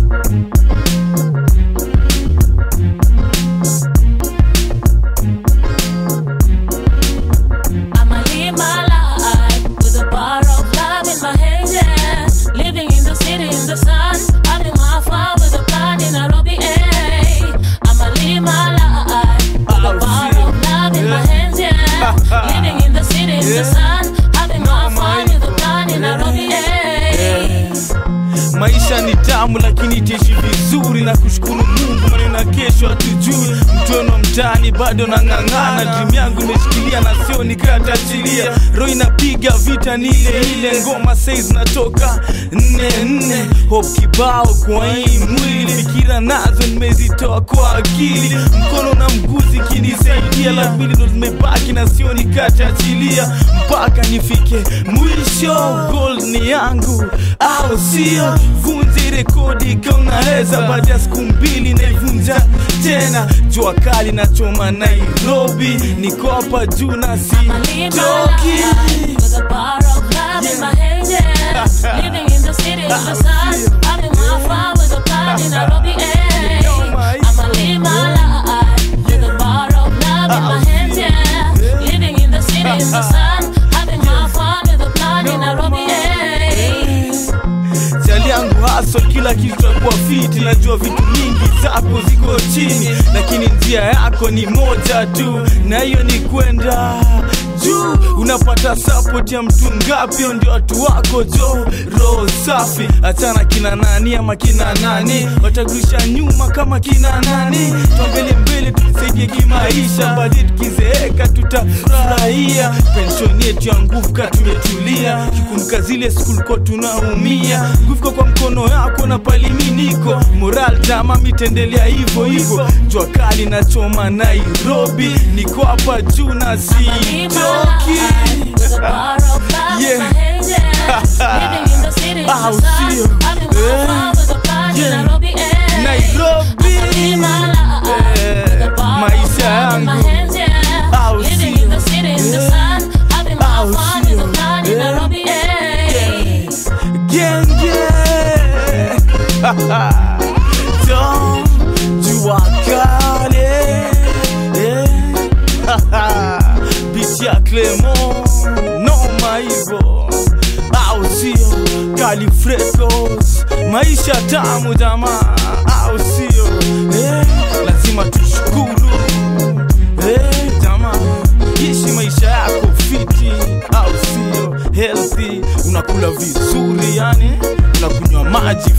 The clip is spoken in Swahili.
I'ma live my life with a bar of love in my hand, yeah. Living in the city in the sun, having my fun with a plan in Nairobi, eh. I'ma live my life with a bar of love in my hands, yeah. Living in the city in the sun, having my fun with a plan in Nairobi, eh. maisha ni tamu lakini taishi vizuri na kushukuru mungu maneno ya kesho hatujui mtono mtaani bado nang'ang'ana dream yangu imeshikilia na sio nikatachilia roho inapiga vita ni ile ile ngoma sei zinatoka nne nne hop kibao kwa hii mwili fikira nazo nimezitoa kwa akili mkono na mguu zikinisaidia la pili ndo zimebaki na sio nikatachilia mpaka nifike mwisho gold ni yangu au sio vunje rekodi kaunaweza baada ya siku mbili naivunja tena jua kali na choma nairobi niko hapa juu na I'ma live my sitoki life with a bar of love in my hand, yeah. Living in the city in the sun, having my fun with a plan in Nairobi, eh. I'ma live my life with a bar of love in my hand, yeah. Living in the city in the sun, having my fun with a plan in Nairobi, eh. chali yangu haso kila kitu takuwa fiti najua vitu mingi zako ziko chini lakini njia yako ni moja tu na hiyo ni kwenda juu unapata support ya mtu ngapi Hao ndio watu wako jo roho safi achana kina nani ama kina nani watakurusha nyuma kama kina nani tuambele mbele tujisaidie kimaisha baadaye tukizeeka tutafurahia penshoni yetu ya nguvu ka tumetulia kikumbuka zile siku likuwa tunaumia nguvuko kwa mkono yako na paliminiko moral tama mitendelea hivyo hivyo jua kali na choma nairobi niko hapa juu na Live my sitoki life with a bar of love in Yeah. my hand, yeah. Living in the city in Ah, the sun, usio. having my Eh. fun with a plan in Yeah. Nairobi, eh. nairobi Live my life with a bar maisha of love in my yangu hands, yeah. Ah, Living in the usio. city in the Eh. sun, having my Ah, fun with a usio. plan in Eh. Nairobi, eh. genge Tom jua kale eh. biti ya Clemo noma hivo au sio Califrecos maisha tamu jamaa au sio eh. lazima tushukuru eh, jamaa ishi maisha yako fiti au sio healthy unakula vizuri yani unakunywa maji